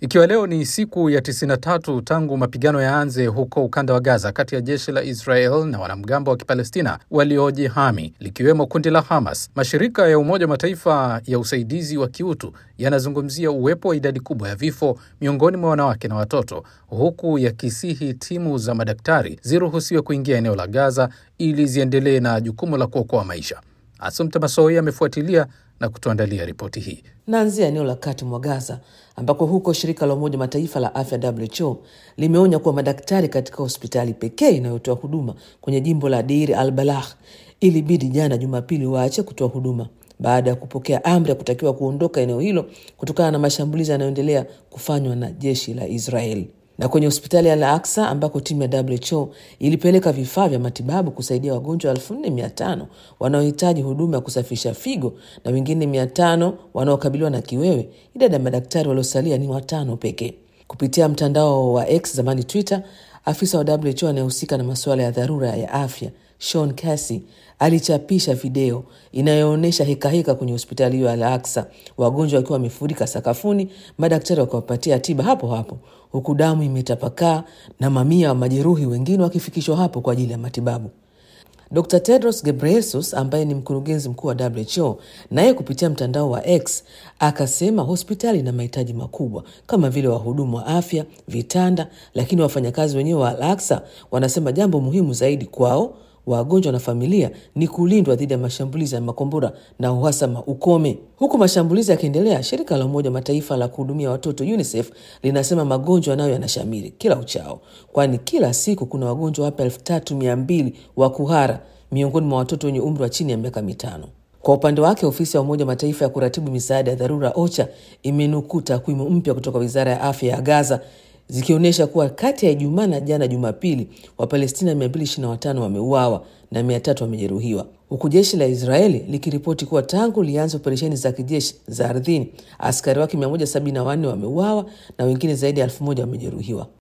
Ikiwa leo ni siku ya 93 tangu mapigano yaanze huko ukanda wa Gaza kati ya jeshi la Israel na wanamgambo wa Kipalestina waliojihami likiwemo kundi la Hamas, mashirika ya Umoja wa Mataifa ya usaidizi wa kiutu yanazungumzia uwepo wa idadi kubwa ya vifo miongoni mwa wanawake na watoto, huku yakisihi timu za madaktari ziruhusiwe kuingia eneo la Gaza ili ziendelee na jukumu la kuokoa maisha. Asumta Masoi amefuatilia na kutuandalia ripoti hii. Naanzia eneo la kati mwa Gaza ambako huko shirika la Umoja Mataifa la afya WHO limeonya kuwa madaktari katika hospitali pekee inayotoa huduma kwenye jimbo la Deir al Balah ilibidi jana Jumapili waache kutoa huduma baada ya kupokea amri ya kutakiwa kuondoka eneo hilo kutokana na mashambulizi yanayoendelea kufanywa na jeshi la Israeli na kwenye hospitali ya Al-Aqsa ambako timu ya WHO ilipeleka vifaa vya matibabu kusaidia wagonjwa elfu nne mia tano wanaohitaji huduma ya kusafisha figo na wengine mia tano wanaokabiliwa na kiwewe. Idadi ya madaktari waliosalia ni watano pekee. Kupitia mtandao wa X zamani Twitter, afisa wa WHO anayehusika na masuala ya dharura ya afya Sean Casey alichapisha video inayoonyesha hekaheka kwenye hospitali hiyo ya Al-Aqsa, wagonjwa wakiwa wamefurika sakafuni, madaktari wakiwapatia tiba hapo hapo, huku damu imetapakaa na mamia wa majeruhi wengine wakifikishwa hapo kwa ajili ya matibabu. Dr Tedros Ghebreyesus ambaye ni mkurugenzi mkuu wa WHO naye kupitia mtandao wa X akasema hospitali ina mahitaji makubwa kama vile wahudumu wa afya, vitanda, lakini wafanyakazi wenyewe wa Al-Aqsa wanasema jambo muhimu zaidi kwao wagonjwa na familia ni kulindwa dhidi ya mashambulizi ya makombora na uhasama ukome. Huku mashambulizi yakiendelea, shirika la Umoja Mataifa la kuhudumia watoto UNICEF linasema magonjwa nayo yanashamiri kila uchao, kwani kila siku kuna wagonjwa wapya elfu tatu mia mbili wa kuhara miongoni mwa watoto wenye umri wa chini ya miaka mitano. Kwa upande wake ofisi ya Umoja Mataifa ya kuratibu misaada ya dharura OCHA imenukuu takwimu mpya kutoka wizara ya afya ya Gaza zikionyesha kuwa kati ya Ijumaa na jana Jumapili, Wapalestina 225 wameuawa na 300 wamejeruhiwa, huku jeshi la Israeli likiripoti kuwa tangu lianza operesheni za kijeshi za ardhini askari wake 174 wameuawa na wengine zaidi ya elfu moja wamejeruhiwa.